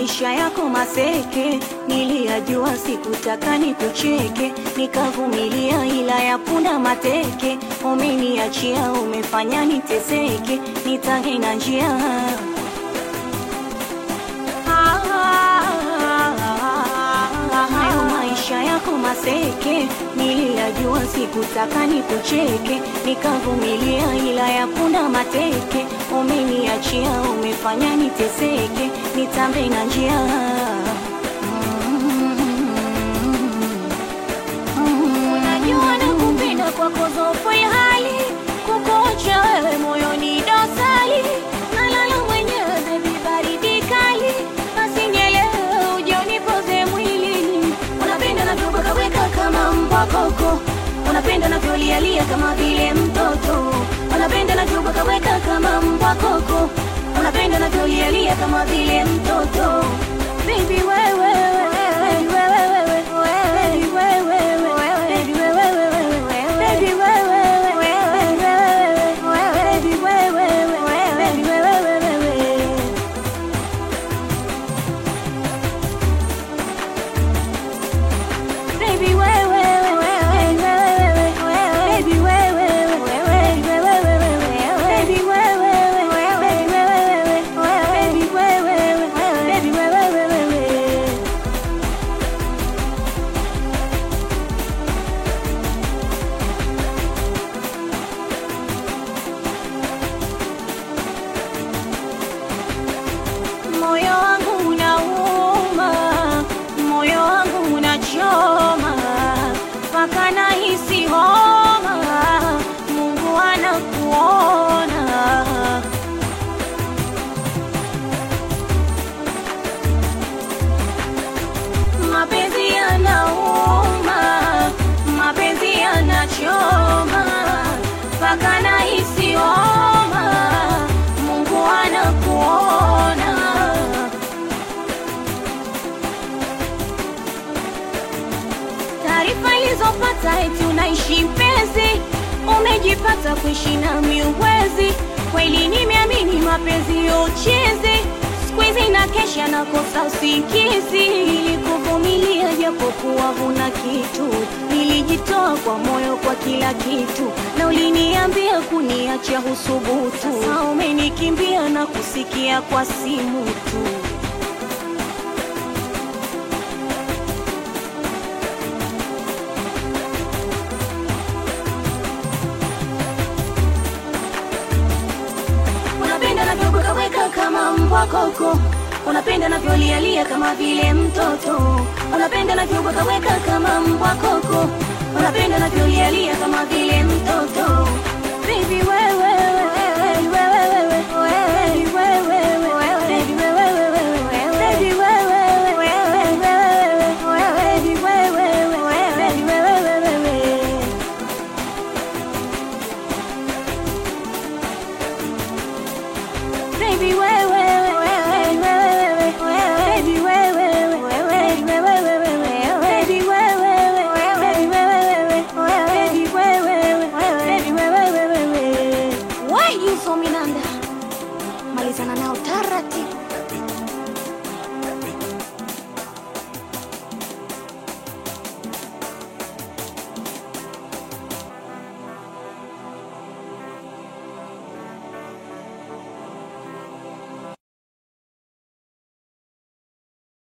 maisha yako maseke, niliyajua sikutaka nikucheke, nikavumilia ila ya punda mateke, umeniachia umefanya niteseke, nitange na njia hayo maisha yako maseke, niliyajua sikutaka nikucheke, nikavumilia ila ya punda mateke, umeniachia umefanya niteseke, nitambe na njia Unajua nakupenda kwako zofu ya hali kukuacha wewe moyoni dosali nalala mwenyewe bebi baridi kali basi nielewe uje unipoze mwilini unapenda navyobakaweka kama mbwa koko unapenda navyolialia kama vile mtoto unapenda navyobakaweka kama mbwa koko unapenda navyolialia kama vile mtoto Baby wewe wewe wewe wewe Moyo wangu unauma, moyo wangu unachoma, mpaka nahisi homa. Mungu anakuona. Mapenzi yanauma, mapenzi yanachoma, mpaka nahisi homa. Mungu anakuona. Taarifa ilizopata eti unaishi mpenzi, umejipata kuishi na miuwezi. Kweli nimeamini mapenzi ya uchezi, siku hizi na kesha nakosa usingizi. Ilikuvumilia japokuwa huna kitu, nilijitoa kwa moyo kwa kila kitu, na uliniambia kuniacha husubutu. Sasa umenikimbia na kusikia kwa simu tu. Unapenda navyobwekaweka kama mbwa koko, unapenda navyolialia kama vile mtoto, unapenda navyobwekaweka kama mbwa koko, unapenda navyolialia kama vile mtoto. Baby wewe wewe wewe wewe wewe wewe baby wewe wewe baby wewe wewe baby wewe baby wewe Baby wewe wewe wewe baby wewe wewe baby wewe baby wewe baby wewe baby wewe Why you so minanda Malizana nao taratibu